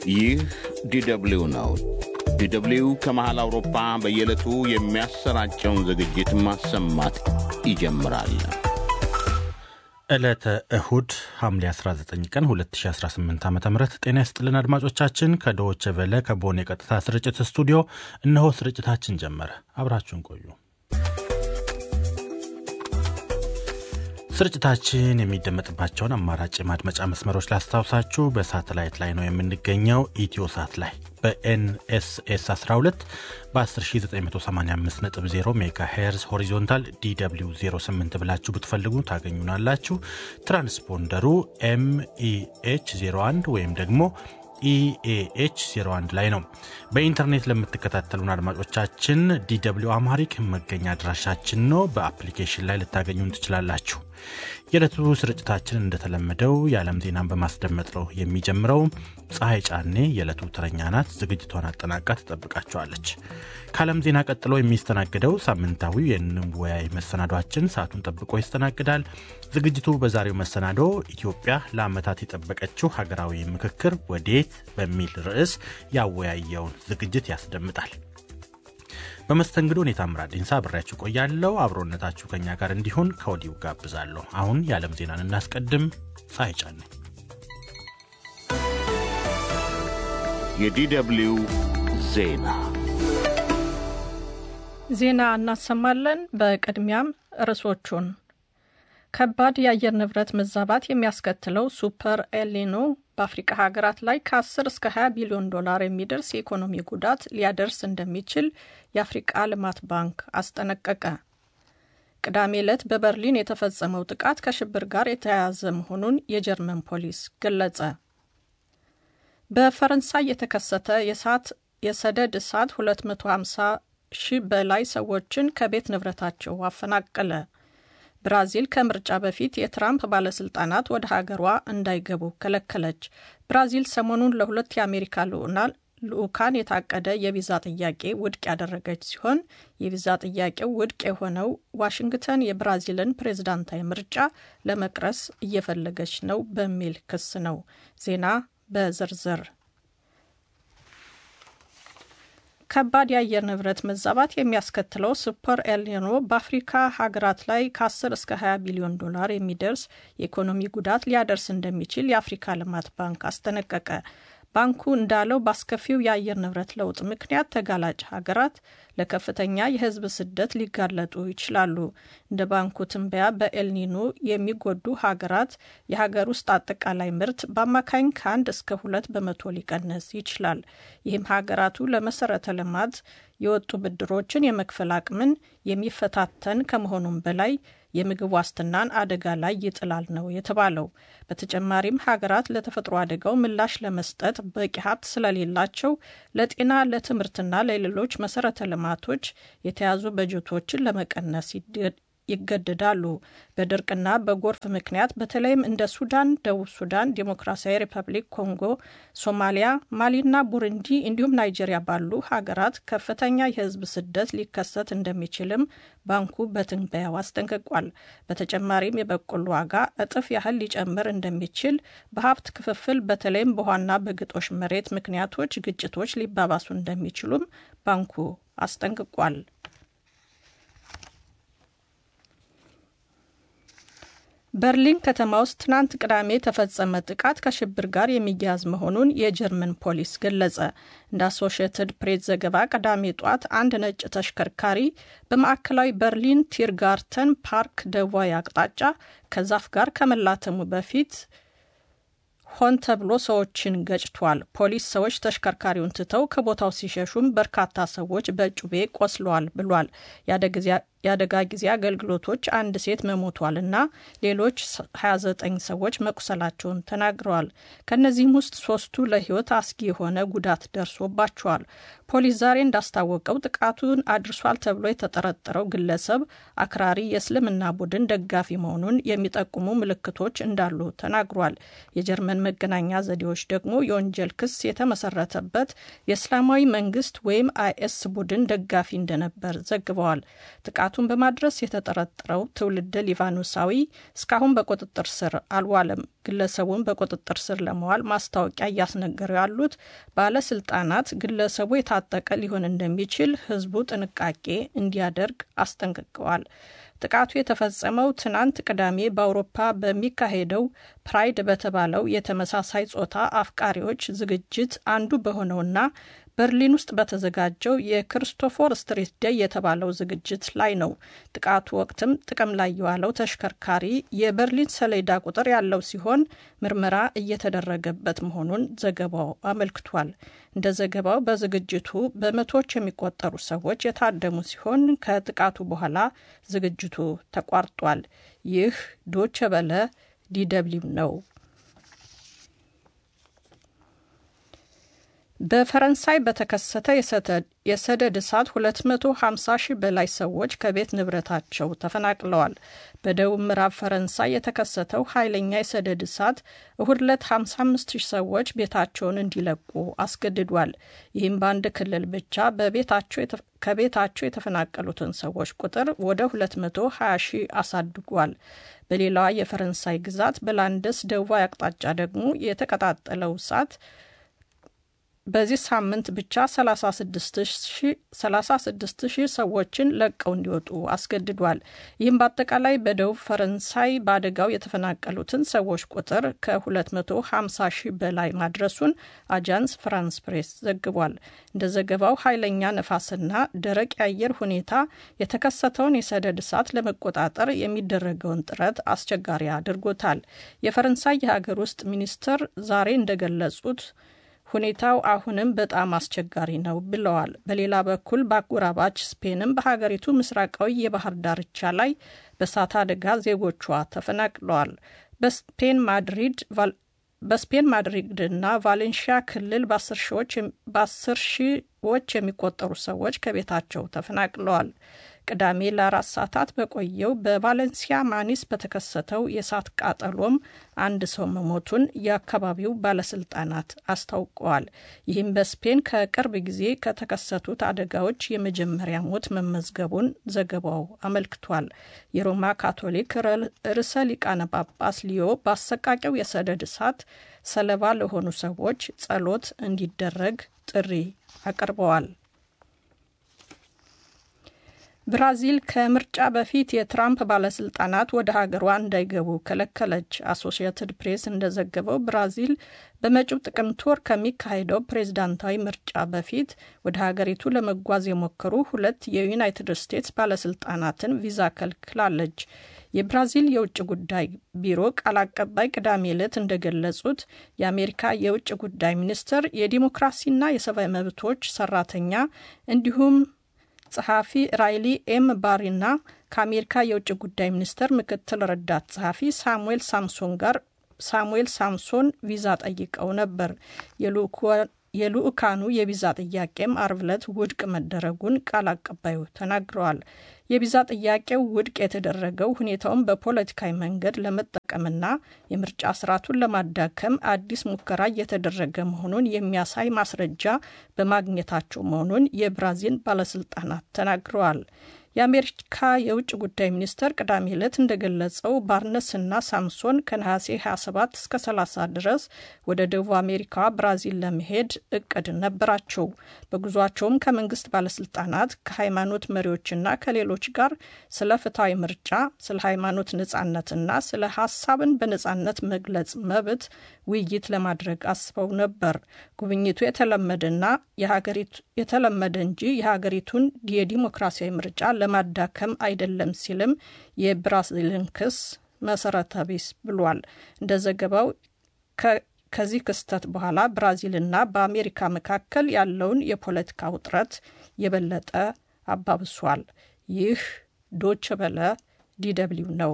ይህ ዲደብሊው ነው። ዲደብሊው ከመሃል አውሮፓ በየዕለቱ የሚያሰራጨውን ዝግጅት ማሰማት ይጀምራል። ዕለተ እሁድ ሐምሌ 19 ቀን 2018 ዓ ም ጤና ይስጥልን አድማጮቻችን። ከዶቼ ቬለ ከቦን የቀጥታ ስርጭት ስቱዲዮ እነሆ ስርጭታችን ጀመረ። አብራችሁን ቆዩ። ስርጭታችን የሚደመጥባቸውን አማራጭ የማድመጫ መስመሮች ላስታውሳችሁ። በሳተላይት ላይ ነው የምንገኘው። ኢትዮ ሳት ላይ በኤንኤስኤስ 12 በ10985.0 ሜጋ ሄርዝ ሆሪዞንታል ዲw 08 ብላችሁ ብትፈልጉ ታገኙናላችሁ። ትራንስፖንደሩ ኤምኢኤች 01 ወይም ደግሞ ኢኤኤች 01 ላይ ነው። በኢንተርኔት ለምትከታተሉን አድማጮቻችን ዲw አማሪክ መገኛ አድራሻችን ነው። በአፕሊኬሽን ላይ ልታገኙን ትችላላችሁ። የዕለቱ ስርጭታችን እንደተለመደው የዓለም ዜናን በማስደመጥ ነው የሚጀምረው። ፀሐይ ጫኔ የዕለቱ ተረኛ ናት። ዝግጅቷን አጠናቃ ትጠብቃችኋለች። ከዓለም ዜና ቀጥሎ የሚስተናግደው ሳምንታዊው የንወያይ መሰናዷችን ሰዓቱን ጠብቆ ይስተናግዳል። ዝግጅቱ በዛሬው መሰናዶ ኢትዮጵያ ለዓመታት የጠበቀችው ሀገራዊ ምክክር ወዴት በሚል ርዕስ ያወያየውን ዝግጅት ያስደምጣል። በመስተንግዶ እኔ ታምራት ዲንሳ አብሬያችሁ ቆያለሁ። አብሮነታችሁ ከኛ ጋር እንዲሆን ከወዲሁ ጋብዛለሁ። አሁን የዓለም ዜናን እናስቀድም። ፀሐይ ጫኔ የዲደብሊው ዜና ዜና እናሰማለን። በቅድሚያም ርዕሶቹን ከባድ የአየር ንብረት መዛባት የሚያስከትለው ሱፐር ኤልኒኖ በአፍሪካ ሀገራት ላይ ከ10 እስከ 20 ቢሊዮን ዶላር የሚደርስ የኢኮኖሚ ጉዳት ሊያደርስ እንደሚችል የአፍሪቃ ልማት ባንክ አስጠነቀቀ። ቅዳሜ ዕለት በበርሊን የተፈጸመው ጥቃት ከሽብር ጋር የተያያዘ መሆኑን የጀርመን ፖሊስ ገለጸ። በፈረንሳይ የተከሰተ የእሳት የሰደድ እሳት 250 ሺህ በላይ ሰዎችን ከቤት ንብረታቸው አፈናቀለ። ብራዚል ከምርጫ በፊት የትራምፕ ባለስልጣናት ወደ ሀገሯ እንዳይገቡ ከለከለች። ብራዚል ሰሞኑን ለሁለት የአሜሪካ ልዑካን የታቀደ የቪዛ ጥያቄ ውድቅ ያደረገች ሲሆን የቪዛ ጥያቄው ውድቅ የሆነው ዋሽንግተን የብራዚልን ፕሬዝዳንታዊ ምርጫ ለመቅረስ እየፈለገች ነው በሚል ክስ ነው። ዜና በዝርዝር ከባድ የአየር ንብረት መዛባት የሚያስከትለው ሱፐር ኤልኒኖ በአፍሪካ ሀገራት ላይ ከ10 እስከ 20 ቢሊዮን ዶላር የሚደርስ የኢኮኖሚ ጉዳት ሊያደርስ እንደሚችል የአፍሪካ ልማት ባንክ አስጠነቀቀ። ባንኩ እንዳለው በአስከፊው የአየር ንብረት ለውጥ ምክንያት ተጋላጭ ሀገራት ለከፍተኛ የሕዝብ ስደት ሊጋለጡ ይችላሉ። እንደ ባንኩ ትንበያ በኤልኒኖ የሚጎዱ ሀገራት የሀገር ውስጥ አጠቃላይ ምርት በአማካኝ ከአንድ እስከ ሁለት በመቶ ሊቀንስ ይችላል። ይህም ሀገራቱ ለመሰረተ ልማት የወጡ ብድሮችን የመክፈል አቅምን የሚፈታተን ከመሆኑም በላይ የምግብ ዋስትናን አደጋ ላይ ይጥላል ነው የተባለው። በተጨማሪም ሀገራት ለተፈጥሮ አደጋው ምላሽ ለመስጠት በቂ ሀብት ስለሌላቸው ለጤና፣ ለትምህርትና ለሌሎች መሰረተ ልማቶች የተያዙ በጀቶችን ለመቀነስ ይገደዳሉ። በድርቅና በጎርፍ ምክንያት በተለይም እንደ ሱዳን፣ ደቡብ ሱዳን፣ ዴሞክራሲያዊ ሪፐብሊክ ኮንጎ፣ ሶማሊያ፣ ማሊና ቡሩንዲ እንዲሁም ናይጄሪያ ባሉ ሀገራት ከፍተኛ የህዝብ ስደት ሊከሰት እንደሚችልም ባንኩ በትንበያው አስጠንቅቋል። በተጨማሪም የበቆሎ ዋጋ እጥፍ ያህል ሊጨምር እንደሚችል፣ በሀብት ክፍፍል በተለይም በውሃና በግጦሽ መሬት ምክንያቶች ግጭቶች ሊባባሱ እንደሚችሉም ባንኩ አስጠንቅቋል። በርሊን ከተማ ውስጥ ትናንት ቅዳሜ የተፈጸመ ጥቃት ከሽብር ጋር የሚያያዝ መሆኑን የጀርመን ፖሊስ ገለጸ። እንደ አሶሽየትድ ፕሬስ ዘገባ ቅዳሜ ጧት አንድ ነጭ ተሽከርካሪ በማዕከላዊ በርሊን ቲርጋርተን ፓርክ ደቡባዊ አቅጣጫ ከዛፍ ጋር ከመላተሙ በፊት ሆን ተብሎ ሰዎችን ገጭቷል። ፖሊስ ሰዎች ተሽከርካሪውን ትተው ከቦታው ሲሸሹም በርካታ ሰዎች በጩቤ ቆስለዋል ብሏል። የአደጋ ጊዜ አገልግሎቶች አንድ ሴት መሞቷልና ሌሎች 29 ሰዎች መቁሰላቸውን ተናግረዋል። ከእነዚህም ውስጥ ሶስቱ ለሕይወት አስጊ የሆነ ጉዳት ደርሶባቸዋል። ፖሊስ ዛሬ እንዳስታወቀው ጥቃቱን አድርሷል ተብሎ የተጠረጠረው ግለሰብ አክራሪ የእስልምና ቡድን ደጋፊ መሆኑን የሚጠቁሙ ምልክቶች እንዳሉ ተናግሯል። የጀርመን መገናኛ ዘዴዎች ደግሞ የወንጀል ክስ የተመሰረተበት የእስላማዊ መንግስት ወይም አይኤስ ቡድን ደጋፊ እንደነበር ዘግበዋል። ጥቃቱ ጥቃቱን በማድረስ የተጠረጠረው ትውልደ ሊባኖሳዊ እስካሁን በቁጥጥር ስር አልዋለም። ግለሰቡን በቁጥጥር ስር ለመዋል ማስታወቂያ እያስነገሩ ያሉት ባለስልጣናት ግለሰቡ የታጠቀ ሊሆን እንደሚችል ሕዝቡ ጥንቃቄ እንዲያደርግ አስጠንቅቀዋል። ጥቃቱ የተፈጸመው ትናንት ቅዳሜ በአውሮፓ በሚካሄደው ፕራይድ በተባለው የተመሳሳይ ጾታ አፍቃሪዎች ዝግጅት አንዱ በሆነውና በርሊን ውስጥ በተዘጋጀው የክሪስቶፎር ስትሪት ደይ የተባለው ዝግጅት ላይ ነው። ጥቃቱ ወቅትም ጥቅም ላይ የዋለው ተሽከርካሪ የበርሊን ሰሌዳ ቁጥር ያለው ሲሆን ምርመራ እየተደረገበት መሆኑን ዘገባው አመልክቷል። እንደ ዘገባው በዝግጅቱ በመቶዎች የሚቆጠሩ ሰዎች የታደሙ ሲሆን ከጥቃቱ በኋላ ዝግጅቱ ተቋርጧል። ይህ ዶቸ በለ ዲደብሊው ነው። በፈረንሳይ በተከሰተ የሰደድ እሳት 250 ሺህ በላይ ሰዎች ከቤት ንብረታቸው ተፈናቅለዋል። በደቡብ ምዕራብ ፈረንሳይ የተከሰተው ኃይለኛ የሰደድ እሳት እሁድ ዕለት 55 ሺህ ሰዎች ቤታቸውን እንዲለቁ አስገድዷል። ይህም በአንድ ክልል ብቻ ከቤታቸው የተፈናቀሉትን ሰዎች ቁጥር ወደ 220 ሺህ አሳድጓል። በሌላዋ የፈረንሳይ ግዛት በላንደስ ደቡባዊ አቅጣጫ ደግሞ የተቀጣጠለው እሳት በዚህ ሳምንት ብቻ 36 ሺህ ሰዎችን ለቀው እንዲወጡ አስገድዷል። ይህም በአጠቃላይ በደቡብ ፈረንሳይ በአደጋው የተፈናቀሉትን ሰዎች ቁጥር ከ250 ሺህ በላይ ማድረሱን አጃንስ ፍራንስ ፕሬስ ዘግቧል። እንደ ዘገባው ኃይለኛ ነፋስና ደረቅ የአየር ሁኔታ የተከሰተውን የሰደድ እሳት ለመቆጣጠር የሚደረገውን ጥረት አስቸጋሪ አድርጎታል። የፈረንሳይ የሀገር ውስጥ ሚኒስትር ዛሬ እንደገለጹት ሁኔታው አሁንም በጣም አስቸጋሪ ነው ብለዋል። በሌላ በኩል በአጎራባች ስፔንም በሀገሪቱ ምስራቃዊ የባህር ዳርቻ ላይ በእሳት አደጋ ዜጎቿ ተፈናቅለዋል። በስፔን ማድሪድ በስፔን ማድሪድና ቫሌንሺያ ክልል በአስር ሺዎች የሚቆጠሩ ሰዎች ከቤታቸው ተፈናቅለዋል። ቅዳሜ ለአራት ሰዓታት በቆየው በቫሌንሲያ ማኒስ በተከሰተው የእሳት ቃጠሎም አንድ ሰው መሞቱን የአካባቢው ባለስልጣናት አስታውቀዋል። ይህም በስፔን ከቅርብ ጊዜ ከተከሰቱት አደጋዎች የመጀመሪያ ሞት መመዝገቡን ዘገባው አመልክቷል። የሮማ ካቶሊክ ርዕሰ ሊቃነ ጳጳስ ሊዮ በአሰቃቂው የሰደድ እሳት ሰለባ ለሆኑ ሰዎች ጸሎት እንዲደረግ ጥሪ አቅርበዋል። ብራዚል ከምርጫ በፊት የትራምፕ ባለስልጣናት ወደ ሀገሯ እንዳይገቡ ከለከለች። አሶሺየትድ ፕሬስ እንደዘገበው ብራዚል በመጪው ጥቅምት ወር ከሚካሄደው ፕሬዝዳንታዊ ምርጫ በፊት ወደ ሀገሪቱ ለመጓዝ የሞከሩ ሁለት የዩናይትድ ስቴትስ ባለስልጣናትን ቪዛ ከልክላለች። የብራዚል የውጭ ጉዳይ ቢሮ ቃል አቀባይ ቅዳሜ ዕለት እንደገለጹት የአሜሪካ የውጭ ጉዳይ ሚኒስትር የዲሞክራሲና የሰብአዊ መብቶች ሰራተኛ እንዲሁም ጸሐፊ ራይሊ ኤም ባሪና ከአሜሪካ የውጭ ጉዳይ ሚኒስቴር ምክትል ረዳት ጸሐፊ ሳሙኤል ሳምሶን ጋር ሳሙኤል ሳምሶን ቪዛ ጠይቀው ነበር። የልኡካኑ የቪዛ ጥያቄም አርብ ዕለት ውድቅ መደረጉን ቃል አቀባዩ ተናግረዋል። የቪዛ ጥያቄው ውድቅ የተደረገው ሁኔታውን በፖለቲካዊ መንገድ ለመጠቀምና የምርጫ ስርዓቱን ለማዳከም አዲስ ሙከራ እየተደረገ መሆኑን የሚያሳይ ማስረጃ በማግኘታቸው መሆኑን የብራዚል ባለስልጣናት ተናግረዋል። የአሜሪካ የውጭ ጉዳይ ሚኒስቴር ቅዳሜ ዕለት እንደገለጸው ባርነስና ሳምሶን ከነሐሴ 27 እስከ 30 ድረስ ወደ ደቡብ አሜሪካ ብራዚል ለመሄድ እቅድ ነበራቸው። በጉዟቸውም ከመንግስት ባለስልጣናት ከሃይማኖት መሪዎችና ከሌሎች ጋር ስለ ፍትሐዊ ምርጫ፣ ስለ ሃይማኖት ነጻነትና ስለ ሀሳብን በነጻነት መግለጽ መብት ውይይት ለማድረግ አስበው ነበር። ጉብኝቱ የተለመደና የሀገሪቱ የተለመደ እንጂ የሀገሪቱን የዲሞክራሲያዊ ምርጫ ለማዳከም አይደለም ሲልም የብራዚልን ክስ መሰረተ ቢስ ብሏል። እንደ ዘገባው ከዚህ ክስተት በኋላ ብራዚልና በአሜሪካ መካከል ያለውን የፖለቲካ ውጥረት የበለጠ አባብሷል። ይህ ዶች በለ ዲደብሊው ነው።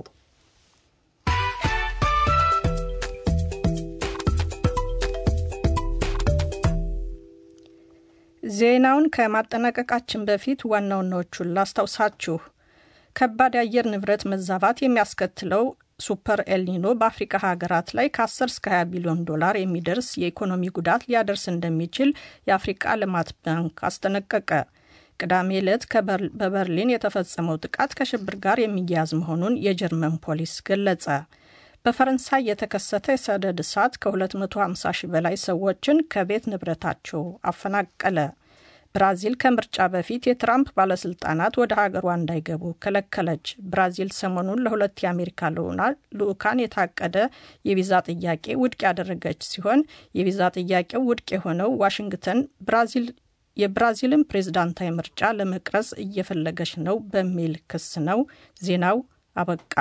ዜናውን ከማጠናቀቃችን በፊት ዋና ዋናዎቹን ላስታውሳችሁ። ከባድ የአየር ንብረት መዛባት የሚያስከትለው ሱፐር ኤልኒኖ በአፍሪካ ሀገራት ላይ ከ10 እስከ 20 ቢሊዮን ዶላር የሚደርስ የኢኮኖሚ ጉዳት ሊያደርስ እንደሚችል የአፍሪቃ ልማት ባንክ አስጠነቀቀ። ቅዳሜ ዕለት በበርሊን የተፈጸመው ጥቃት ከሽብር ጋር የሚያያዝ መሆኑን የጀርመን ፖሊስ ገለጸ። በፈረንሳይ የተከሰተ የሰደድ እሳት ከ250 ሺህ በላይ ሰዎችን ከቤት ንብረታቸው አፈናቀለ። ብራዚል ከምርጫ በፊት የትራምፕ ባለስልጣናት ወደ ሀገሯ እንዳይገቡ ከለከለች። ብራዚል ሰሞኑን ለሁለት የአሜሪካ ልዑካን የታቀደ የቪዛ ጥያቄ ውድቅ ያደረገች ሲሆን የቪዛ ጥያቄው ውድቅ የሆነው ዋሽንግተን ብራዚል የብራዚልን ፕሬዝዳንታዊ ምርጫ ለመቅረጽ እየፈለገች ነው በሚል ክስ ነው። ዜናው አበቃ።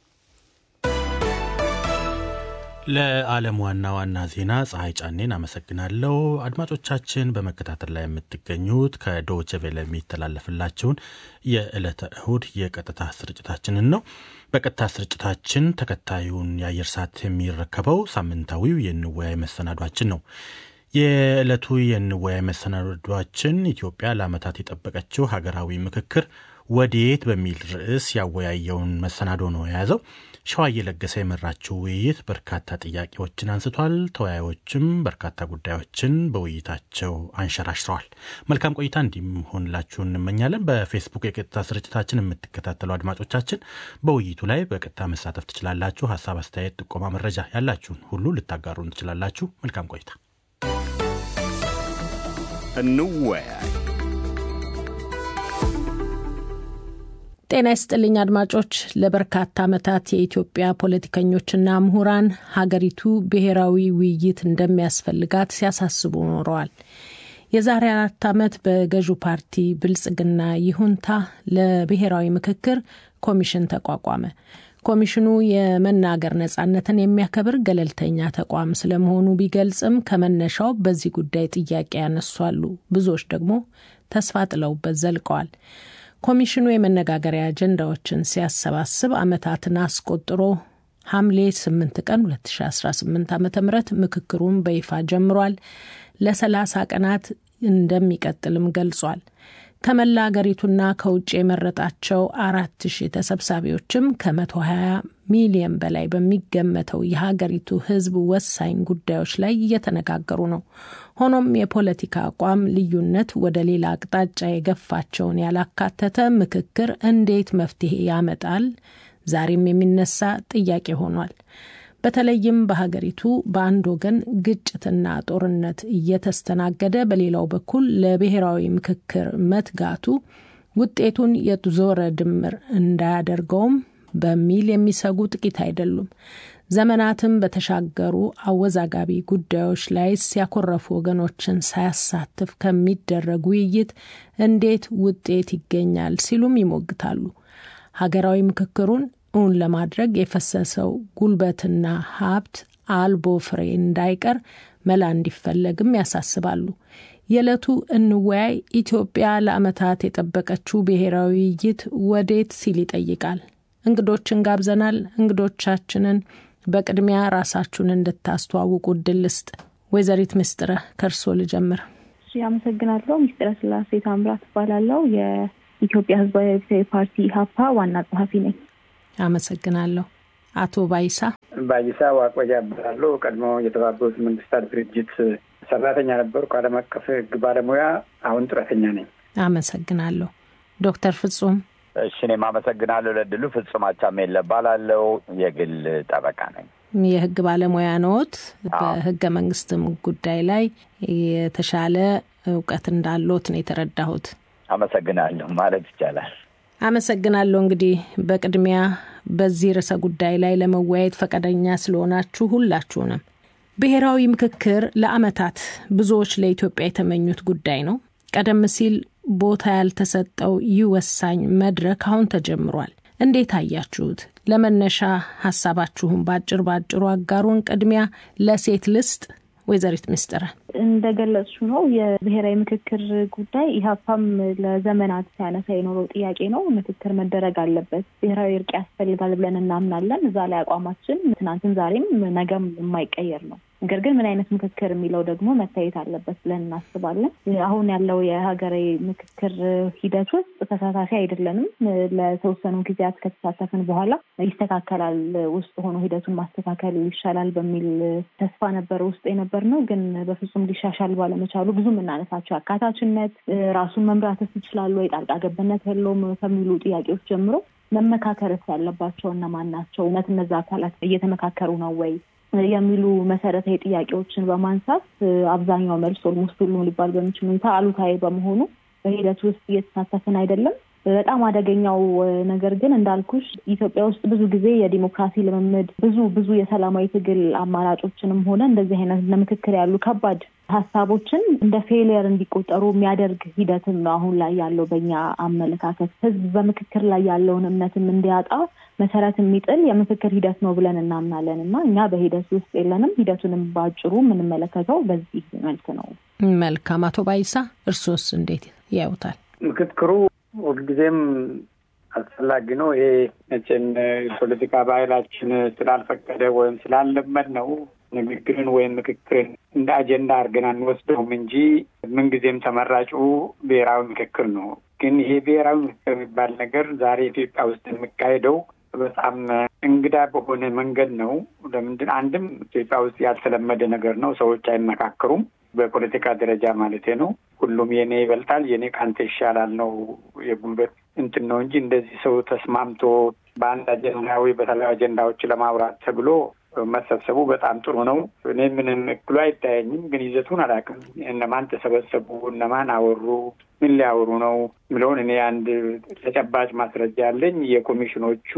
ለዓለም ዋና ዋና ዜና ፀሐይ ጫኔን አመሰግናለሁ። አድማጮቻችን በመከታተል ላይ የምትገኙት ከዶቼ ቬለ የሚተላለፍላችሁን የዕለተ እሁድ የቀጥታ ስርጭታችንን ነው። በቀጥታ ስርጭታችን ተከታዩን የአየር ሰዓት የሚረከበው ሳምንታዊው የንወያይ መሰናዷችን ነው። የዕለቱ የንወያይ መሰናዷችን ኢትዮጵያ ለዓመታት የጠበቀችው ሀገራዊ ምክክር ወዴት በሚል ርዕስ ያወያየውን መሰናዶ ነው የያዘው። ሸዋ እየለገሰ የመራችው ውይይት በርካታ ጥያቄዎችን አንስቷል። ተወያዮችም በርካታ ጉዳዮችን በውይይታቸው አንሸራሽረዋል። መልካም ቆይታ እንዲሆንላችሁ እንመኛለን። በፌስቡክ የቀጥታ ስርጭታችን የምትከታተሉ አድማጮቻችን በውይይቱ ላይ በቀጥታ መሳተፍ ትችላላችሁ። ሀሳብ፣ አስተያየት፣ ጥቆማ፣ መረጃ ያላችሁን ሁሉ ልታጋሩን ትችላላችሁ። መልካም ቆይታ። እንወያይ። ጤና ይስጥልኝ አድማጮች። ለበርካታ ዓመታት የኢትዮጵያ ፖለቲከኞችና ምሁራን ሀገሪቱ ብሔራዊ ውይይት እንደሚያስፈልጋት ሲያሳስቡ ኖረዋል። የዛሬ አራት ዓመት በገዢው ፓርቲ ብልጽግና ይሁንታ ለብሔራዊ ምክክር ኮሚሽን ተቋቋመ። ኮሚሽኑ የመናገር ነጻነትን የሚያከብር ገለልተኛ ተቋም ስለመሆኑ ቢገልጽም ከመነሻው በዚህ ጉዳይ ጥያቄ ያነሷሉ። ብዙዎች ደግሞ ተስፋ ጥለውበት ዘልቀዋል። ኮሚሽኑ የመነጋገሪያ አጀንዳዎችን ሲያሰባስብ ዓመታትን አስቆጥሮ ሐምሌ 8 ቀን 2018 ዓ ም ምክክሩን በይፋ ጀምሯል። ለ30 ቀናት እንደሚቀጥልም ገልጿል። ከመላ አገሪቱና ከውጭ የመረጣቸው አራት ሺህ ተሰብሳቢዎችም ከ120 ሚሊዮን በላይ በሚገመተው የሀገሪቱ ሕዝብ ወሳኝ ጉዳዮች ላይ እየተነጋገሩ ነው። ሆኖም የፖለቲካ አቋም ልዩነት ወደ ሌላ አቅጣጫ የገፋቸውን ያላካተተ ምክክር እንዴት መፍትሄ ያመጣል? ዛሬም የሚነሳ ጥያቄ ሆኗል። በተለይም በሀገሪቱ በአንድ ወገን ግጭትና ጦርነት እየተስተናገደ በሌላው በኩል ለብሔራዊ ምክክር መትጋቱ ውጤቱን የዞረ ድምር እንዳያደርገውም በሚል የሚሰጉ ጥቂት አይደሉም። ዘመናትም በተሻገሩ አወዛጋቢ ጉዳዮች ላይ ሲያኮረፉ ወገኖችን ሳያሳትፍ ከሚደረግ ውይይት እንዴት ውጤት ይገኛል ሲሉም ይሞግታሉ። ሀገራዊ ምክክሩን እውን ለማድረግ የፈሰሰው ጉልበትና ሀብት አልቦ ፍሬ እንዳይቀር መላ እንዲፈለግም ያሳስባሉ። የዕለቱ እንወያይ ኢትዮጵያ ለዓመታት የጠበቀችው ብሔራዊ ውይይት ወዴት ሲል ይጠይቃል። እንግዶችን ጋብዘናል። እንግዶቻችንን በቅድሚያ ራሳችሁን እንድታስተዋውቁ እድል ልስጥ። ወይዘሪት ምስጥረ ከእርሶ ልጀምር። አመሰግናለሁ። ምስጢረ ስላሴ ታምራት እባላለሁ። የኢትዮጵያ ሕዝባዊ አብዮታዊ ፓርቲ ኢህአፓ ዋና ጸሐፊ ነኝ። አመሰግናለሁ። አቶ ባይሳ ባይሳ ዋቆያ እባላለሁ። ቀድሞ የተባበሩት መንግስታት ድርጅት ሰራተኛ ነበርኩ። ዓለም አቀፍ ሕግ ባለሙያ፣ አሁን ጡረተኛ ነኝ። አመሰግናለሁ። ዶክተር ፍጹም እሺ፣ እኔም አመሰግናለሁ ለድሉ። ፍጹም አቻሜለ እባላለሁ። የግል ጠበቃ ነኝ። የህግ ባለሙያ ነዎት። በህገ መንግስትም ጉዳይ ላይ የተሻለ እውቀት እንዳለዎት ነው የተረዳሁት። አመሰግናለሁ ማለት ይቻላል። አመሰግናለሁ። እንግዲህ በቅድሚያ በዚህ ርዕሰ ጉዳይ ላይ ለመወያየት ፈቃደኛ ስለሆናችሁ ሁላችሁንም። ብሔራዊ ምክክር ለአመታት ብዙዎች ለኢትዮጵያ የተመኙት ጉዳይ ነው። ቀደም ሲል ቦታ ያልተሰጠው ይህ ወሳኝ መድረክ አሁን ተጀምሯል። እንዴት አያችሁት? ለመነሻ ሀሳባችሁን በአጭር በአጭሩ አጋሩን። ቅድሚያ ለሴት ልስጥ። ወይዘሪት ምስጥረ እንደገለጽሽው ነው የብሔራዊ ምክክር ጉዳይ ኢህአፓም ለዘመናት ሲያነሳ የኖረው ጥያቄ ነው። ምክክር መደረግ አለበት፣ ብሔራዊ እርቅ ያስፈልጋል ብለን እናምናለን። እዛ ላይ አቋማችን ትናንትን፣ ዛሬም ነገም የማይቀየር ነው። ነገር ግን ምን አይነት ምክክር የሚለው ደግሞ መታየት አለበት ብለን እናስባለን። አሁን ያለው የሀገራዊ ምክክር ሂደት ውስጥ ተሳታፊ አይደለንም። ለተወሰኑ ጊዜያት ከተሳተፍን በኋላ ይስተካከላል፣ ውስጥ ሆኖ ሂደቱን ማስተካከል ይሻላል በሚል ተስፋ ነበር ውስጥ የነበር ነው። ግን በፍጹም ሊሻሻል ባለመቻሉ ብዙ የምናነሳቸው አካታችነት፣ ራሱን መምራትስ ይችላሉ ወይ፣ ጣልቃ ገብነት የለውም ከሚሉ ጥያቄዎች ጀምሮ መመካከርስ ያለባቸው እነማን ናቸው? እውነት እነዛ አካላት እየተመካከሩ ነው ወይ የሚሉ መሰረታዊ ጥያቄዎችን በማንሳት አብዛኛው መልስ ኦልሞስት ሁሉም ሊባል በሚችል ሁኔታ አሉታዊ በመሆኑ በሂደቱ ውስጥ እየተሳተፍን አይደለም። በጣም አደገኛው ነገር ግን እንዳልኩሽ ኢትዮጵያ ውስጥ ብዙ ጊዜ የዲሞክራሲ ልምምድ ብዙ ብዙ የሰላማዊ ትግል አማራጮችንም ሆነ እንደዚህ አይነት ለምክክር ያሉ ከባድ ሀሳቦችን እንደ ፌሊየር እንዲቆጠሩ የሚያደርግ ሂደትም ነው አሁን ላይ ያለው በኛ አመለካከት። ህዝብ በምክክር ላይ ያለውን እምነትም እንዲያጣ መሰረት የሚጥል የምክክር ሂደት ነው ብለን እናምናለን እና እኛ በሂደት ውስጥ የለንም። ሂደቱንም በአጭሩ የምንመለከተው በዚህ መልክ ነው። መልካም። አቶ ባይሳ እርሶስ እንዴት ያዩታል? ምክክሩ ሁልጊዜም አስፈላጊ ነው። ይሄ መቼም የፖለቲካ ባህላችን ስላልፈቀደ ወይም ስላለመድ ነው ንግግርን ወይም ምክክርን እንደ አጀንዳ አድርገን አንወስደውም እንጂ ምንጊዜም ተመራጩ ብሔራዊ ምክክር ነው። ግን ይሄ ብሔራዊ ምክክር የሚባል ነገር ዛሬ ኢትዮጵያ ውስጥ የሚካሄደው በጣም እንግዳ በሆነ መንገድ ነው። ለምንድን አንድም ኢትዮጵያ ውስጥ ያልተለመደ ነገር ነው። ሰዎች አይመካከሩም። በፖለቲካ ደረጃ ማለት ነው። ሁሉም የኔ ይበልጣል፣ የኔ ከአንተ ይሻላል ነው የጉልበት እንትን ነው እንጂ እንደዚህ ሰው ተስማምቶ በአንድ አጀንዳ ወይ በተለያዩ አጀንዳዎች ለማውራት ተብሎ መሰብሰቡ በጣም ጥሩ ነው። እኔ ምንም እክሉ አይታየኝም፣ ግን ይዘቱን አላውቅም። እነማን ተሰበሰቡ፣ እነማን አወሩ፣ ምን ሊያወሩ ነው የሚለውን እኔ አንድ ተጨባጭ ማስረጃ ያለኝ የኮሚሽኖቹ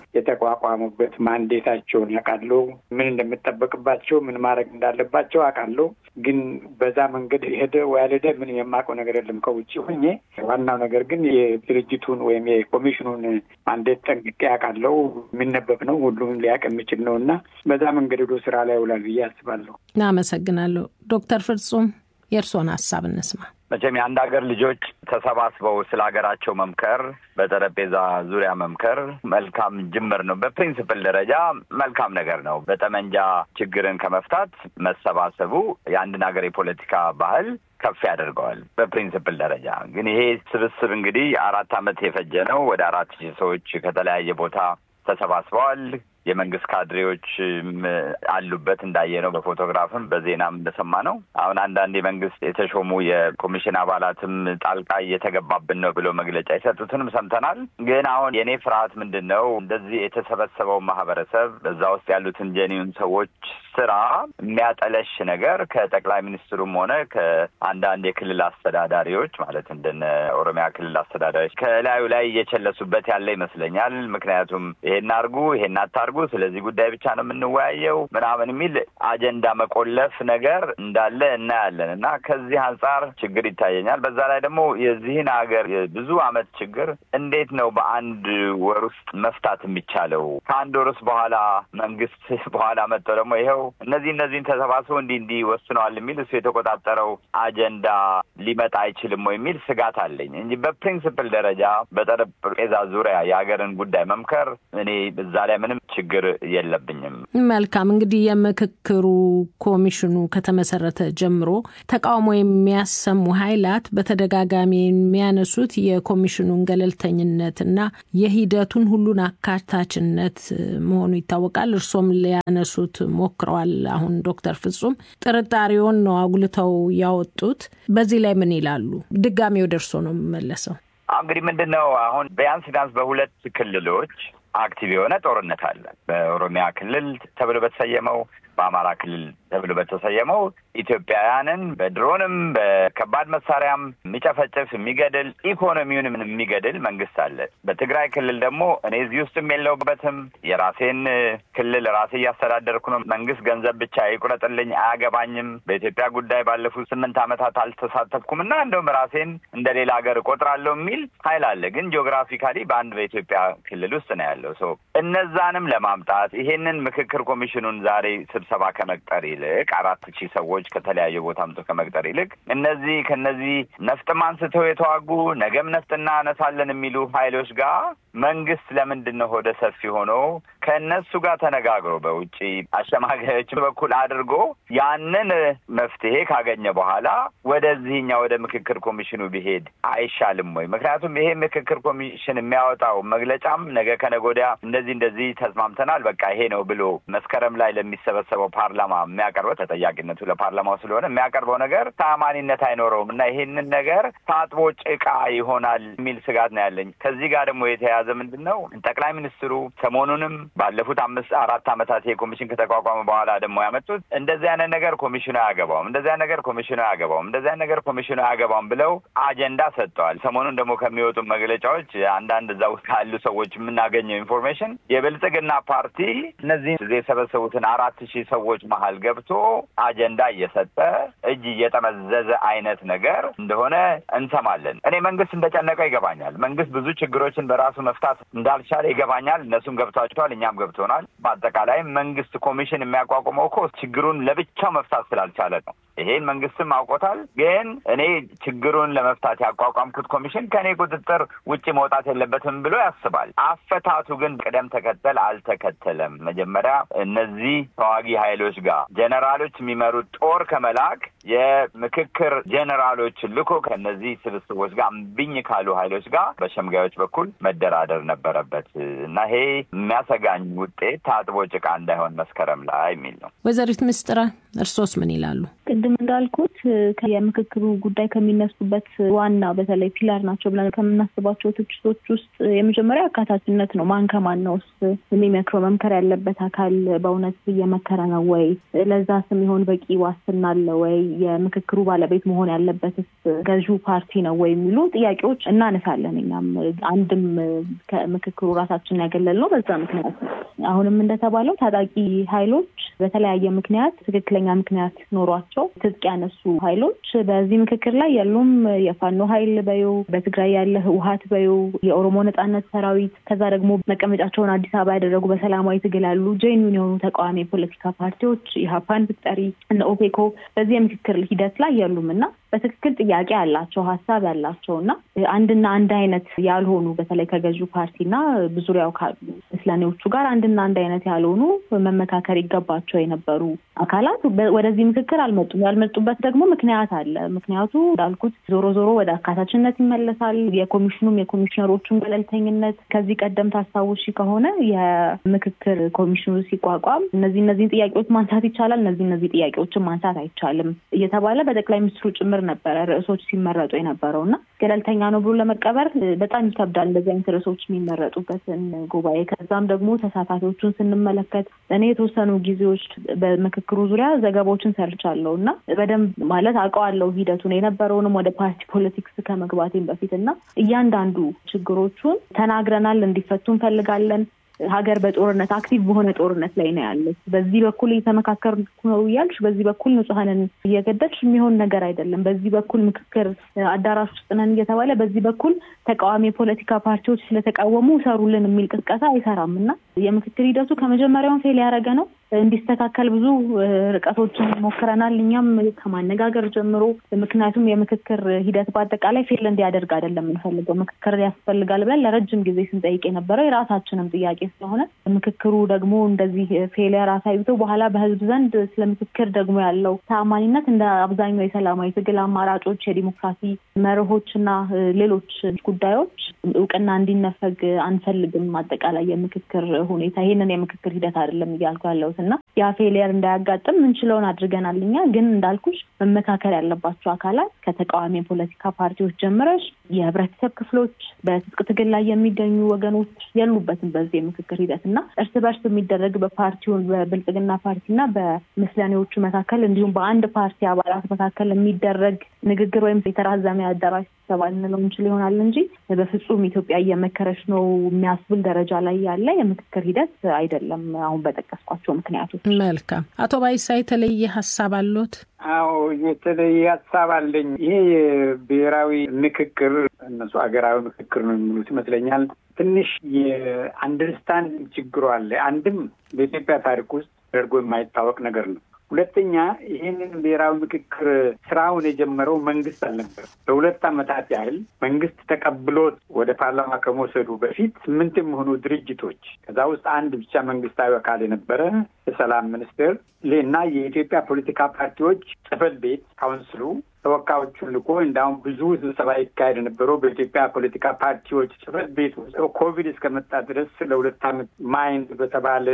የተቋቋሙበት ማንዴታቸውን ያውቃለሁ። ምን እንደምጠበቅባቸው፣ ምን ማድረግ እንዳለባቸው አውቃለሁ። ግን በዛ መንገድ ሄደ ወይ አልሄደ ምንም የማውቀው ነገር የለም ከውጭ ሆኜ። ዋናው ነገር ግን የድርጅቱን ወይም የኮሚሽኑን ማንዴት ጠንቅቄ አውቃለሁ። የሚነበብ ነው፣ ሁሉም ሊያውቅ የሚችል ነው እና በዛ መንገድ ሄዶ ስራ ላይ ይውላል ብዬ አስባለሁ። አመሰግናለሁ። ዶክተር ፍጹም የእርስዎን ሀሳብ እንስማ። መቼም የአንድ ሀገር ልጆች ተሰባስበው ስለ ሀገራቸው መምከር፣ በጠረጴዛ ዙሪያ መምከር መልካም ጅምር ነው። በፕሪንስፕል ደረጃ መልካም ነገር ነው። በጠመንጃ ችግርን ከመፍታት መሰባሰቡ የአንድን ሀገር የፖለቲካ ባህል ከፍ ያደርገዋል። በፕሪንስፕል ደረጃ ግን ይሄ ስብስብ እንግዲህ አራት ዓመት የፈጀ ነው። ወደ አራት ሺህ ሰዎች ከተለያየ ቦታ ተሰባስበዋል። የመንግስት ካድሬዎች አሉበት እንዳየ ነው በፎቶግራፍም በዜናም እንደሰማ ነው። አሁን አንዳንድ የመንግስት የተሾሙ የኮሚሽን አባላትም ጣልቃ እየተገባብን ነው ብለው መግለጫ የሰጡትንም ሰምተናል። ግን አሁን የእኔ ፍርሃት ምንድን ነው እንደዚህ የተሰበሰበው ማህበረሰብ በዛ ውስጥ ያሉትን ጀኒውን ሰዎች ስራ የሚያጠለሽ ነገር ከጠቅላይ ሚኒስትሩም ሆነ ከአንዳንድ የክልል አስተዳዳሪዎች ማለት እንደነ ኦሮሚያ ክልል አስተዳዳሪዎች ከላዩ ላይ እየቸለሱበት ያለ ይመስለኛል። ምክንያቱም ይሄን አርጉ፣ ይሄን አታርጉ፣ ስለዚህ ጉዳይ ብቻ ነው የምንወያየው ምናምን የሚል አጀንዳ መቆለፍ ነገር እንዳለ እናያለን እና ከዚህ አንጻር ችግር ይታየኛል። በዛ ላይ ደግሞ የዚህን ሀገር የብዙ አመት ችግር እንዴት ነው በአንድ ወር ውስጥ መፍታት የሚቻለው? ከአንድ ወር ውስጥ በኋላ መንግስት በኋላ መጥተው ደግሞ ይኸው እነዚህ እነዚህን ተሰባስበው እንዲህ እንዲህ ወስነዋል የሚል እሱ የተቆጣጠረው አጀንዳ ሊመጣ አይችልም ወይ የሚል ስጋት አለኝ እንጂ በፕሪንስፕል ደረጃ በጠረጴዛ ዙሪያ የሀገርን ጉዳይ መምከር እኔ እዛ ላይ ምንም ችግር የለብኝም። መልካም እንግዲህ የምክክሩ ኮሚሽኑ ከተመሰረተ ጀምሮ ተቃውሞ የሚያሰሙ ኃይላት በተደጋጋሚ የሚያነሱት የኮሚሽኑን ገለልተኝነትና የሂደቱን ሁሉን አካታችነት መሆኑ ይታወቃል። እርሶም ሊያነሱት ሞክረዋል። አሁን ዶክተር ፍጹም ጥርጣሬውን ነው አጉልተው ያወጡት። በዚህ ላይ ምን ይላሉ? ድጋሜ ወደ እርሶ ነው የምመለሰው። እንግዲህ ምንድን ነው አሁን ቢያንስ ቢያንስ በሁለት ክልሎች አክቲቭ የሆነ ጦርነት አለ። በኦሮሚያ ክልል ተብሎ በተሰየመው በአማራ ክልል ተብሎ በተሰየመው ኢትዮጵያውያንን በድሮንም በከባድ መሳሪያም የሚጨፈጭፍ የሚገድል ኢኮኖሚውንም የሚገድል መንግስት አለ። በትግራይ ክልል ደግሞ እኔ እዚህ ውስጥም የለውበትም የራሴን ክልል ራሴ እያስተዳደርኩ ነው። መንግስት ገንዘብ ብቻ ይቁረጥልኝ፣ አያገባኝም። በኢትዮጵያ ጉዳይ ባለፉት ስምንት ዓመታት አልተሳተፍኩም እና እንደውም ራሴን እንደ ሌላ ሀገር እቆጥራለሁ የሚል ሀይል አለ። ግን ጂኦግራፊካሊ በአንድ በኢትዮጵያ ክልል ውስጥ ነው ያለው ሰው እነዛንም ለማምጣት ይሄንን ምክክር ኮሚሽኑን ዛሬ ስብሰባ ከመቅጠር ይልቅ አራት ሺህ ሰዎች ከተለያዩ ቦታ አምጥቶ ከመቅጠር ይልቅ እነዚህ ከነዚህ ነፍጥም አንስተው የተዋጉ ነገም ነፍጥ እናነሳለን የሚሉ ሀይሎች ጋር መንግስት ለምንድን ነው ሆደ ሰፊ ሆኖ ከእነሱ ጋር ተነጋግሮ በውጭ አሸማጋዮች በኩል አድርጎ ያንን መፍትሄ ካገኘ በኋላ ወደዚህኛ ወደ ምክክር ኮሚሽኑ ቢሄድ አይሻልም ወይ? ምክንያቱም ይሄ ምክክር ኮሚሽን የሚያወጣው መግለጫም ነገ ከነገ ወዲያ እንደዚህ እንደዚህ ተስማምተናል በቃ ይሄ ነው ብሎ መስከረም ላይ ለሚሰበሰበው ፓርላማ የሚያቀርበው ተጠያቂነቱ ለፓርላማው ስለሆነ የሚያቀርበው ነገር ተአማኒነት አይኖረውም እና ይሄንን ነገር ታጥቦ ጭቃ ይሆናል የሚል ስጋት ነው ያለኝ። ከዚህ ጋር ደግሞ የተያያዘ ምንድን ነው ጠቅላይ ሚኒስትሩ ሰሞኑንም ባለፉት አምስት አራት ዓመታት ይሄ ኮሚሽን ከተቋቋመ በኋላ ደግሞ ያመጡት እንደዚህ አይነት ነገር ኮሚሽኑ አያገባውም፣ እንደዚህ አይነት ነገር ኮሚሽኑ አያገባውም፣ እንደዚህ አይነት ነገር ኮሚሽኑ አያገባውም ብለው አጀንዳ ሰጥተዋል። ሰሞኑን ደግሞ ከሚወጡ መግለጫዎች አንዳንድ እዛ ውስጥ ካሉ ሰዎች የምናገኘው ኢንፎርሜሽን የብልጽግና ፓርቲ እነዚህ የሰበሰቡትን አራት ሺህ ሰዎች መሀል ገብቶ አጀንዳ እየሰጠ እጅ እየጠመዘዘ አይነት ነገር እንደሆነ እንሰማለን። እኔ መንግስት እንደጨነቀው ይገባኛል። መንግስት ብዙ ችግሮችን በራሱ መፍታት እንዳልቻለ ይገባኛል። እነሱም ገብቷቸዋል፣ እኛም ገብቶናል። በአጠቃላይ መንግስት ኮሚሽን የሚያቋቁመው እኮ ችግሩን ለብቻው መፍታት ስላልቻለ ነው። ይሄን መንግስትም አውቆታል። ግን እኔ ችግሩን ለመፍታት ያቋቋምኩት ኮሚሽን ከእኔ ቁጥጥር ውጭ መውጣት የለበትም ብሎ ያስባል። አፈታቱ ግን ቅደም ተከተል አልተከተለም። መጀመሪያ እነዚህ ተዋጊ ኃይሎች ጋር ጀኔራሎች የሚመሩት ጦር ከመላክ የምክክር ጀኔራሎች ልኮ ከነዚህ ስብስቦች ጋር እምቢኝ ካሉ ኃይሎች ጋር በሸምጋዮች በኩል መደራደር ነበረበት እና ይሄ የሚያሰጋኝ ውጤት ታጥቦ ጭቃ እንዳይሆን መስከረም ላይ የሚል ነው። ወይዘሪት ምስጥረ እርሶስ ምን ይላሉ? ቅድም እንዳልኩት የምክክሩ ጉዳይ ከሚነሱበት ዋና በተለይ ፒላር ናቸው ብለን ከምናስባቸው ትችቶች ውስጥ የመጀመሪያ አካታችነት ነው። ማን ከማን ነው የሚመክረው? መምከር ያለበት አካል በእውነት እየመከረ ነው ወይ? ለዛ ስም ይሆን በቂ ዋስትና አለ ወይ? የምክክሩ ባለቤት መሆን ያለበትስ ገዢው ፓርቲ ነው ወይ? የሚሉ ጥያቄዎች እናነሳለን። እኛም አንድም ከምክክሩ ራሳችንን ያገለል ነው በዛ ምክንያት ነው። አሁንም እንደተባለው ታጣቂ ኃይሎች በተለያየ ምክንያት ትክክለኛ ምክንያት ኖሯቸው ትጥቅ ያነሱ ኃይሎች በዚህ ምክክር ላይ ያሉም የፋኖ ኃይል በዩ በትግራይ ያለ ህወሀት በዩ የኦሮሞ ነጻነት ሰራዊት ከዛ ደግሞ መቀመጫቸውን አዲስ አበባ ያደረጉ በሰላማዊ ትግል ያሉ ጄኒውን የሆኑ ተቃዋሚ የፖለቲካ ፓርቲዎች ኢህአፓን ብትጠሪ እነ ኦፔኮ በዚህ የምክክር ሂደት ላይ የሉም እና በትክክል ጥያቄ ያላቸው ሀሳብ ያላቸው እና አንድና አንድ አይነት ያልሆኑ በተለይ ከገዢው ፓርቲና በዙሪያው ካሉ ምስለኔዎቹ ጋር አንድና አንድ አይነት ያልሆኑ መመካከር ይገባቸው የነበሩ አካላት ወደዚህ ምክክር አልመጡም። ያልመጡበት ደግሞ ምክንያት አለ። ምክንያቱ እንዳልኩት ዞሮ ዞሮ ወደ አካታችነት ይመለሳል። የኮሚሽኑም የኮሚሽነሮቹን ገለልተኝነት ከዚህ ቀደም ታስታውሺ ከሆነ የምክክር ኮሚሽኑ ሲቋቋም እነዚህ እነዚህን ጥያቄዎች ማንሳት ይቻላል፣ እነዚህ እነዚህ ጥያቄዎችን ማንሳት አይቻልም እየተባለ በጠቅላይ ሚኒስትሩ ጭምር ነበረ ርዕሶች ሲመረጡ የነበረው እና ገለልተኛ ነው ብሎ ለመቀበር በጣም ይከብዳል እንደዚህ አይነት ርዕሶች የሚመረጡበትን ጉባኤ። ከዛም ደግሞ ተሳታፊዎቹን ስንመለከት እኔ የተወሰኑ ጊዜዎች በምክክሩ ዙሪያ ዘገባዎችን ሰርቻለሁ እና በደንብ ማለት አውቀዋለሁ ሂደቱን የነበረውንም ወደ ፓርቲ ፖለቲክስ ከመግባቴም በፊት እና እያንዳንዱ ችግሮቹን ተናግረናል፣ እንዲፈቱ እንፈልጋለን። ሀገር በጦርነት አክቲቭ በሆነ ጦርነት ላይ ነው ያለች። በዚህ በኩል እየተመካከርኩ ነው እያልሽ በዚህ በኩል ንጹሐንን እየገደልሽ የሚሆን ነገር አይደለም። በዚህ በኩል ምክክር አዳራሽ ውስጥ ነን እየተባለ በዚህ በኩል ተቃዋሚ የፖለቲካ ፓርቲዎች ስለተቃወሙ ሰሩልን የሚል ቅስቀሳ አይሰራም እና የምክክር ሂደቱ ከመጀመሪያውን ፌል ያደረገ ነው። እንዲስተካከል ብዙ ርቀቶችን ሞክረናል። እኛም ከማነጋገር ጀምሮ ምክንያቱም የምክክር ሂደት በአጠቃላይ ፌል እንዲያደርግ አይደለም የምንፈልገው። ምክክር ያስፈልጋል ብለን ለረጅም ጊዜ ስንጠይቅ የነበረው የራሳችንም ጥያቄ ስለሆነ ምክክሩ ደግሞ እንደዚህ ፌሊየር አሳይቶ በኋላ በህዝብ ዘንድ ስለ ምክክር ደግሞ ያለው ተአማኒነት እንደ አብዛኛው የሰላማዊ ትግል አማራጮች፣ የዲሞክራሲ መርሆች እና ሌሎች ጉዳዮች እውቅና እንዲነፈግ አንፈልግም። አጠቃላይ የምክክር ሁኔታ ይህንን የምክክር ሂደት አይደለም እያልኩ ያለሁት እና ያ ፌሊየር እንዳያጋጥም ምንችለውን አድርገናል። እኛ ግን እንዳልኩሽ መመካከር ያለባቸው አካላት ከተቃዋሚ የፖለቲካ ፓርቲዎች ጀምረሽ የህብረተሰብ ክፍሎች፣ በትጥቅ ትግል ላይ የሚገኙ ወገኖች የሉበትም በዚህ የምክክር ሂደት እና እርስ በርስ የሚደረግ በፓርቲውን በብልጽግና ፓርቲና በምስለኔዎቹ መካከል እንዲሁም በአንድ ፓርቲ አባላት መካከል የሚደረግ ንግግር ወይም የተራዘመ አዳራሽ ስብሰባ ልንለው እንችል ይሆናል እንጂ በፍጹም ኢትዮጵያ እየመከረች ነው የሚያስብል ደረጃ ላይ ያለ የምክክር ሂደት አይደለም። አሁን በጠቀስኳቸው ምክንያቶች። መልካም። አቶ ባይሳ የተለየ ሀሳብ አሎት? አዎ የተለየ ሀሳብ አለኝ። ይሄ የብሔራዊ ምክክር እነሱ ሀገራዊ ምክክር ነው የሚሉት ይመስለኛል። ትንሽ የአንደርስታንድ ችግሩ አለ። አንድም በኢትዮጵያ ታሪክ ውስጥ ተደርጎ የማይታወቅ ነገር ነው። ሁለተኛ ይህንን ብሔራዊ ምክክር ስራውን የጀመረው መንግስት አልነበር። ለሁለት ዓመታት ያህል መንግስት ተቀብሎት ወደ ፓርላማ ከመውሰዱ በፊት ስምንት የሚሆኑ ድርጅቶች ከዛ ውስጥ አንድ ብቻ መንግስታዊ አካል የነበረ የሰላም ሚኒስቴር እና የኢትዮጵያ ፖለቲካ ፓርቲዎች ጽህፈት ቤት ካውንስሉ ተወካዮቹን ልኮ እንዳሁም ብዙ ስብሰባ ይካሄድ የነበረው በኢትዮጵያ ፖለቲካ ፓርቲዎች ጽህፈት ቤት ውስጥ ኮቪድ እስከመጣ ድረስ ለሁለት ዓመት ማይንድ በተባለ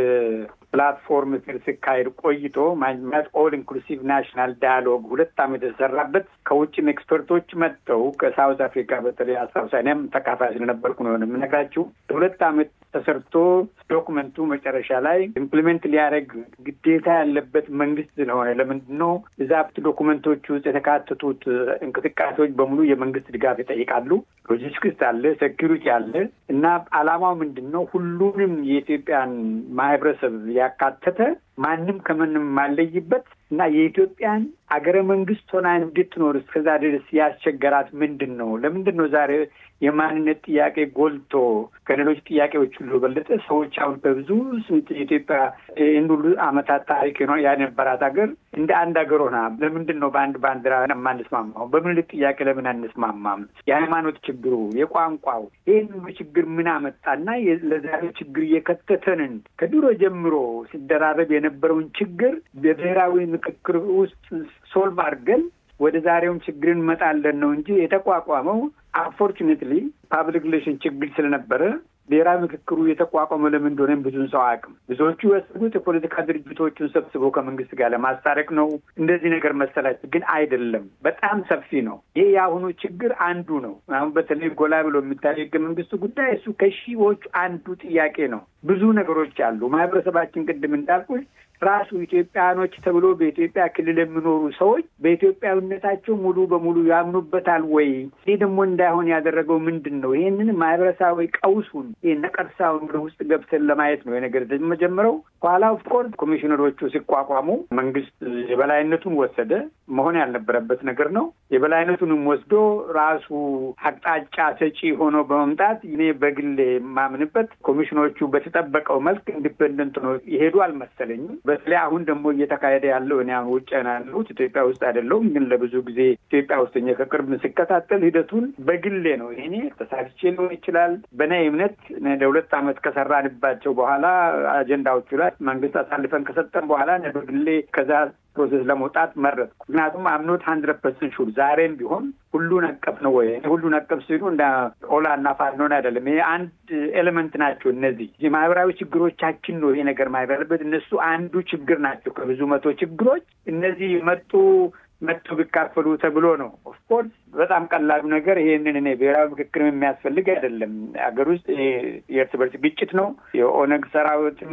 ፕላትፎርም ስር ሲካሄድ ቆይቶ ማት ኦል ኢንክሉሲቭ ናሽናል ዳያሎግ ሁለት ዓመት የተሰራበት ከውጭም ኤክስፐርቶች መጥተው ከሳውዝ አፍሪካ በተለይ አስታውሳ እኔም ተካፋይ ስለነበርኩ ነው የምነግራችሁ። ለሁለት ዓመት ተሰርቶ ዶኩመንቱ መጨረሻ ላይ ኢምፕሊሜንት ሊያደርግ ግዴታ ያለበት መንግስት ስለሆነ ለምንድን ነው እዛ ዶኩመንቶች ውስጥ የተካተቱት እንቅስቃሴዎች በሙሉ የመንግስት ድጋፍ ይጠይቃሉ። ሎጂስቲክስ አለ፣ ሴኪሪቲ አለ እና አላማው ምንድን ነው? ሁሉንም የኢትዮጵያን ማህበረሰብ ያካተተ ማንም ከምንም ማለይበት እና የኢትዮጵያን አገረ መንግስት ሆና እንድትኖር እስከዛ ድረስ ያስቸገራት ምንድን ነው? ለምንድን ነው ዛሬ የማንነት ጥያቄ ጎልቶ ከሌሎች ጥያቄዎች ሁሉ በለጠ ሰዎች አሁን በብዙ ስንት የኢትዮጵያ ይህን ሁሉ አመታት ታሪክ ነው ያነበራት ሀገር እንደ አንድ ሀገር ሆና ለምንድን ነው በአንድ ባንዲራ የማንስማማው? በምኒልክ ጥያቄ ለምን አንስማማም? የሃይማኖት ችግሩ፣ የቋንቋው ይህን ሁሉ ችግር ምን አመጣና ለዛሬው ችግር እየከተተንን ከድሮ ጀምሮ ሲደራረብ የነበረውን ችግር በብሔራዊ ምክክር ውስጥ ሶልቭ አድርገን ወደ ዛሬውም ችግር እንመጣለን ነው እንጂ የተቋቋመው አንፎርቹኔትሊ ፓብሊክ ሪሌሽን ችግር ስለነበረ ብሔራዊ ምክክሩ የተቋቋመ ለምን እንደሆነ ብዙን ሰው አያውቅም። ብዙዎቹ ያሰቡት የፖለቲካ ድርጅቶቹን ሰብስቦ ከመንግስት ጋር ለማስታረቅ ነው። እንደዚህ ነገር መሰላቸው፣ ግን አይደለም። በጣም ሰፊ ነው። ይህ የአሁኑ ችግር አንዱ ነው። አሁን በተለይ ጎላ ብሎ የሚታየው ህገ መንግስቱ ጉዳይ እሱ ከሺዎቹ አንዱ ጥያቄ ነው። ብዙ ነገሮች አሉ። ማህበረሰባችን ቅድም እንዳልኩሽ ራሱ ኢትዮጵያኖች ተብሎ በኢትዮጵያ ክልል የሚኖሩ ሰዎች በኢትዮጵያዊነታቸው ሙሉ በሙሉ ያምኑበታል ወይ? ይህ ደግሞ እንዳይሆን ያደረገው ምንድን ነው? ይህንን ማህበረሰባዊ ቀውሱን ይህ ነቀርሳውን ወደ ውስጥ ገብተን ለማየት ነው የነገር መጀመረው። ኋላ ኦፍኮርስ ኮሚሽነሮቹ ሲቋቋሙ መንግስት የበላይነቱን ወሰደ። መሆን ያልነበረበት ነገር ነው። የበላይነቱንም ወስዶ ራሱ አቅጣጫ ሰጪ ሆኖ በመምጣት እኔ በግሌ የማምንበት ኮሚሽኖቹ በተጠበቀው መልክ ኢንዲፔንደንት ነው የሄዱ አልመሰለኝም። በተለይ አሁን ደግሞ እየተካሄደ ያለው እኔ አሁን ውጭ ነው ያለሁት ኢትዮጵያ ውስጥ አይደለሁም፣ ግን ለብዙ ጊዜ ኢትዮጵያ ውስጥ ከቅርብ ስከታተል ሂደቱን በግሌ ነው ይሄኔ ተሳትቼ ሊሆን ይችላል። በእኔ እምነት ለሁለት ዓመት ከሰራንባቸው በኋላ አጀንዳዎቹ ላይ መንግስት አሳልፈን ከሰጠን በኋላ በግሌ ከዛ ፕሮሴስ ለመውጣት መረጥኩ። ምክንያቱም አምኖት ሀንድረድ ፐርሰንት ሹር ዛሬም ቢሆን ሁሉን አቀፍ ነው ወይ ሁሉን አቀፍ ሲሉ እንደ ኦላ እና ፋኖን አይደለም። ይሄ አንድ ኤሌመንት ናቸው። እነዚህ የማህበራዊ ችግሮቻችን ነው ይሄ ነገር ማህበር ያለበት እነሱ አንዱ ችግር ናቸው ከብዙ መቶ ችግሮች እነዚህ መጡ መጥቶ ቢካፈሉ ተብሎ ነው። ኦፍኮርስ በጣም ቀላሉ ነገር ይሄንን እኔ ብሔራዊ ምክክር የሚያስፈልግ አይደለም። ሀገር ውስጥ የእርስ በርስ ግጭት ነው። የኦነግ ሰራዊትም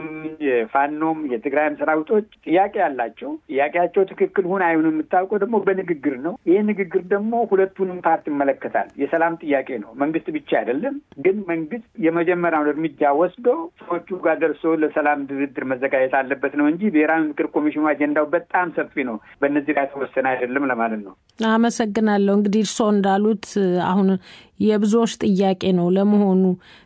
የፋኖም የትግራይም ሰራዊቶች ጥያቄ ያላቸው ጥያቄያቸው ትክክል ሁን አይሁን የምታውቀው ደግሞ በንግግር ነው። ይህ ንግግር ደግሞ ሁለቱንም ፓርት ይመለከታል። የሰላም ጥያቄ ነው። መንግስት ብቻ አይደለም። ግን መንግስት የመጀመሪያውን እርምጃ ወስዶ ሰዎቹ ጋር ደርሶ ለሰላም ድርድር መዘጋጀት አለበት ነው እንጂ ብሔራዊ ምክክር ኮሚሽኑ አጀንዳው በጣም ሰፊ ነው። በእነዚህ ላይ ተወሰነ አይደለም ለማለት ነው። አመሰግናለሁ። እንግዲህ እርስዎ እንዳሉት አሁን የብዙዎች ጥያቄ ነው። ለመሆኑ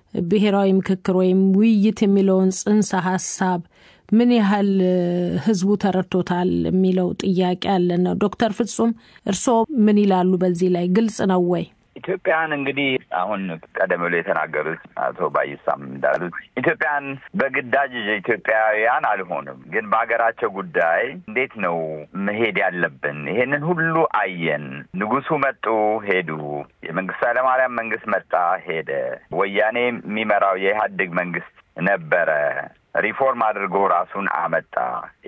ብሔራዊ ምክክር ወይም ውይይት የሚለውን ጽንሰ ሀሳብ ምን ያህል ህዝቡ ተረድቶታል የሚለው ጥያቄ አለ ነው። ዶክተር ፍጹም እርስዎ ምን ይላሉ? በዚህ ላይ ግልጽ ነው ወይ? ኢትዮጵያን እንግዲህ አሁን ቀደም ብሎ የተናገሩት አቶ ባይሳም እንዳሉት ኢትዮጵያን በግዳጅ ኢትዮጵያውያን አልሆንም፣ ግን በሀገራቸው ጉዳይ እንዴት ነው መሄድ ያለብን? ይሄንን ሁሉ አየን። ንጉሱ መጡ፣ ሄዱ። የመንግስቱ ኃይለማርያም መንግስት መጣ፣ ሄደ። ወያኔ የሚመራው የኢህአዴግ መንግስት ነበረ። ሪፎርም አድርጎ ራሱን አመጣ።